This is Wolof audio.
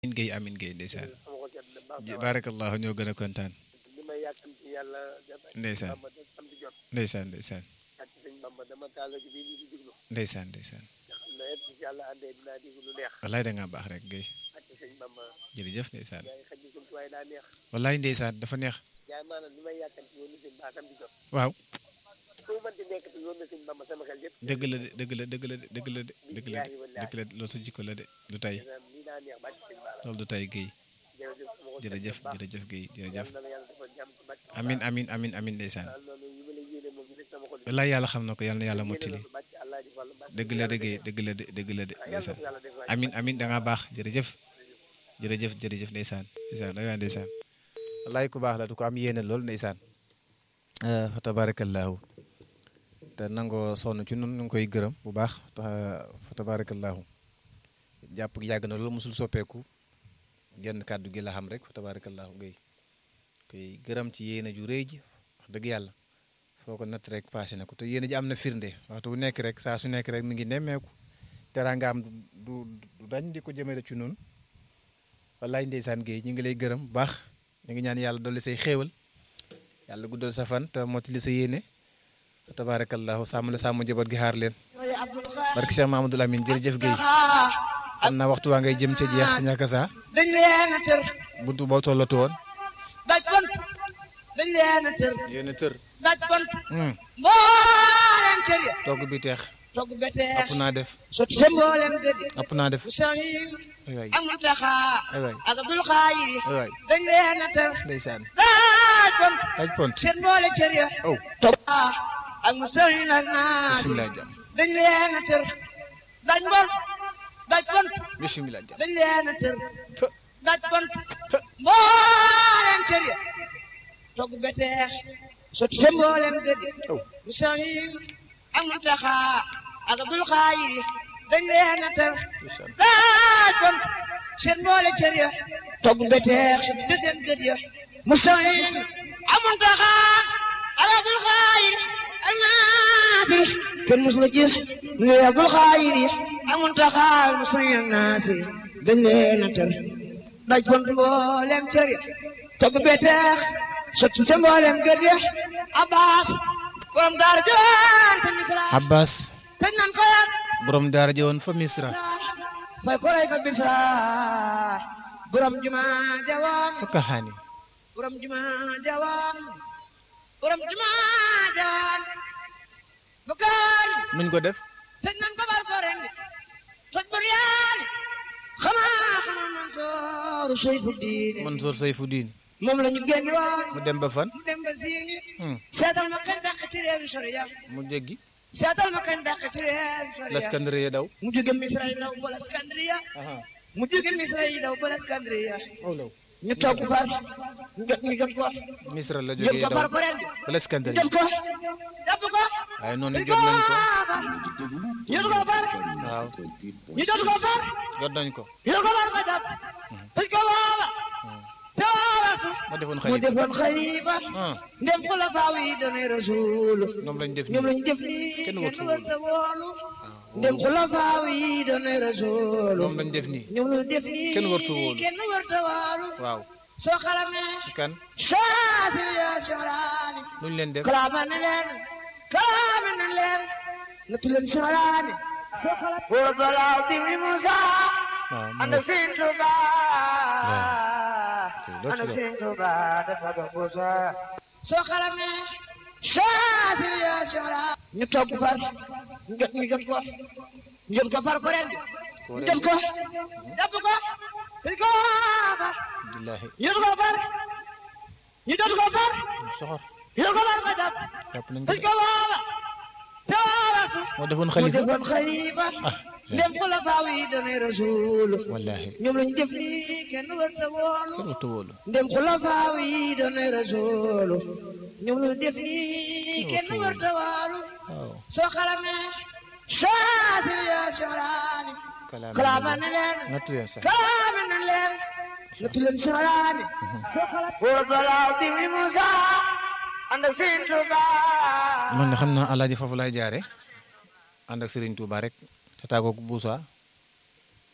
amin Guèye amin Guèye ndeysaan sama xol sedd na baax barakallahu ñoo gën a kontaan li may yàkkam ci yàlla def ak Ndeysaan. Bamba def am di jot ndeysaan ndeysaan ak ci sëñ Bamba dama taal rajo bii di diglu ndeysaan ndeysaan nga xam ne it ci yàlla àndee dinaa diglu lu neex wallaay da ngaa baax rek Guèye ak ci sëñ Bamba jërëjëf ndeysaan yaay xaj ni waaye daa neex wallaay ndeysaan dafa neex yaay maanaam li may yàkkam ci yoonu sëñ baakam di jot waaw fu mën di nekk te yoonu sëñ Bamba sama xel yëpp dëgg la de dëgg la dëgg la de dëgg la de dëgg la de dëgg la de loolu sa jikko la de du tey lii daa neex bàcc sëñ Bara loolu du tey Guèye jërëjëf sama xol sedd jërëjëf na baax jërëjëf Guèye jërëjëf yàlla na la yàlla defal jàmm ci bàcc amin amin amin amin ndeysaan daal loolu yi ma la yéene moom rek sama xol wallaay yàlla xam na ko yàlla na yàlla mottali yéene la bàcc Allah di fal bàcc dëgg la de Guèye dëgg la de dëgg la de yàlla na ndeysaan ko yàlla def waay amin amin da ngaa baax jërëjëf jërëjëf jërëjëf ndeysaan ndeysaan da ngaa ndeysaan wallaay ku baax la du ko am yéene lool ndeysaan fa tabarakallahu te nangoo sonn ci nun ñu ngi koy gërëm bu baax ta fa tabarakallahu jàpp gi yàgg na loolu mosul soppeeku genn kàddu gi la xam rek fa tabarakallahu gay koy gërëm ci yéene ju rëy ji wax dëgg yàlla foo ko natt rek passé na ko te yéene ji am na firnde waxtu bu nekk rek saa su nekk rek mi ngi nemmeeku teraanga am du du dañ di ko jëmale ci noonu wallaay ndeysaan Guèye ñu ngi lay gërëm bu baax ñu ngi ñaan yàlla dolli say xéewal yàlla guddal sa fan te mottali sa yéene tabaarakallahu sàmm la sàmm njaboot gi xaar leen barki Cheikh Mamadou Lamine jërëjëf Guèye xam naa waxtu waa ngay jëm ca jeex si ñàkk saa dañ leen a tër buntu boo tollatu woon daj bant dañ leen a tër yéen a tër daj bant mbooleem cër ya togg bi teex togg beteex ëpp naa def sotti sa mbooleem gëddi ëpp naa def bu saxiin ay waay ak muntaxa ay waay ak abdul xaayiri ay waay dañ leen a tër ndeysaan daj bant taj pont seen mboole cër ya aw togg ak mu saxiin ak naasi bisimilah jàmm dañ leen a tër daj mbor daj bant bisimilah jàmm dañ leen a tër të daj bant të mbooleem cër ya togg beteex sotti sa mbooleem gëddi aw bu saxiin ak muntaxa ak abdul xaayiri dañ leen a tër ndeysaan daaj bant seen mboole cër ya togg beteex sotti ca seen gëd ya mu saxiin ak muntaxa ak abdul xaayiri ak naasiri kenn mus la gis ngi abdul xaayiri ak muntaxa mu saxiin ak naasiri dañ leen a tër daaj bant mbooleem cër ya togg beteex sotti ca mbooleem gëd ya abbas borom daara jaan te misra Abbas tëj nan ko yan borom daara jëwoon fa Misra fay ko lay fa bisra borom juma jawaan fa Kaxaani borom juma jawaan borom juma jawaan bukaan nuñ ko def tëj nan ko bal ko rendi toj bur yaan xamaa xamaa Mansoor Seyfu Diine Mansour Sayfuddin moom la ñu génn woon mu dem ba fan mu dem ba siini Hmm, seetal ma kañ dàq ci réew sori ya mu jéggi seetal ma kañ dàq ci réew sori ya Laskandariya daw mu jóge Misra yi daw ba Laskandriya aha mu jóge Misra yi daw ba Laskandriya aw law ñu toog far ñu jot ñu jot ko Misra la jot jógee ko daw far ko ren ba ñu Laskandariya jot ko jàpp ko waaye noonu jot nañ ko ñu jot ko far waaw ñu jot ko far jot nañ ko ñu jot ko far ko jàpp tëj ko waaba te waabatu ma defoon mu xalifa defoon xalifa ah ndem xulafaaw yi doonay rasul ñoom lañ def ñoom nii lañu def nii Kenn kenn wërta wërta woolu waaw ndem xulafaaw yi doonay rasul ñoom lañ def nii ñoom lañu def nii Kenn wërta woolu. kenn wërta woolu waaw soo xalamee kan saasi ya soraani nuñ leen def kalaama na leen kalaama na leen natu leen soraani wóor balaaw di mi Musa waaw ànd ak Sëñ Tuuba ok loo ànd ci ak def Sëñ Tuuba dafa doon Musa soo xalamee saasi ya soraani ñu togg far ñu jot ñu jot ko ñu jot ko far ko ren ñu jot ko jàpp ko dañ ko waafa billahi ñu jot ko far ñu jot ko far soxor ñu jot ko far ko jàpp jàpp nañ ko dañ de ko waafa te waafatu moo defoon mu xalifa defoon xalifa ah ndem xulafaaw yi doonay rasul wallahi ñoom lañu def nii kenn warta woolu kenn waxtu wóolu ndem xulafaaw yi doonay rasul ñoom lañu def nii kenn Rasul. warta woolu waaw soo xalamee saasi ya soraani kalaama kalaama na leen nattu leen sax kalaama na leen natu leen soraani wóor balaaw di mi Musa ànd ak Sëñ Tuuba man de xam naa alaaji foofu laay jaare ànd ak Serigne Touba rek te tàggoog Boussa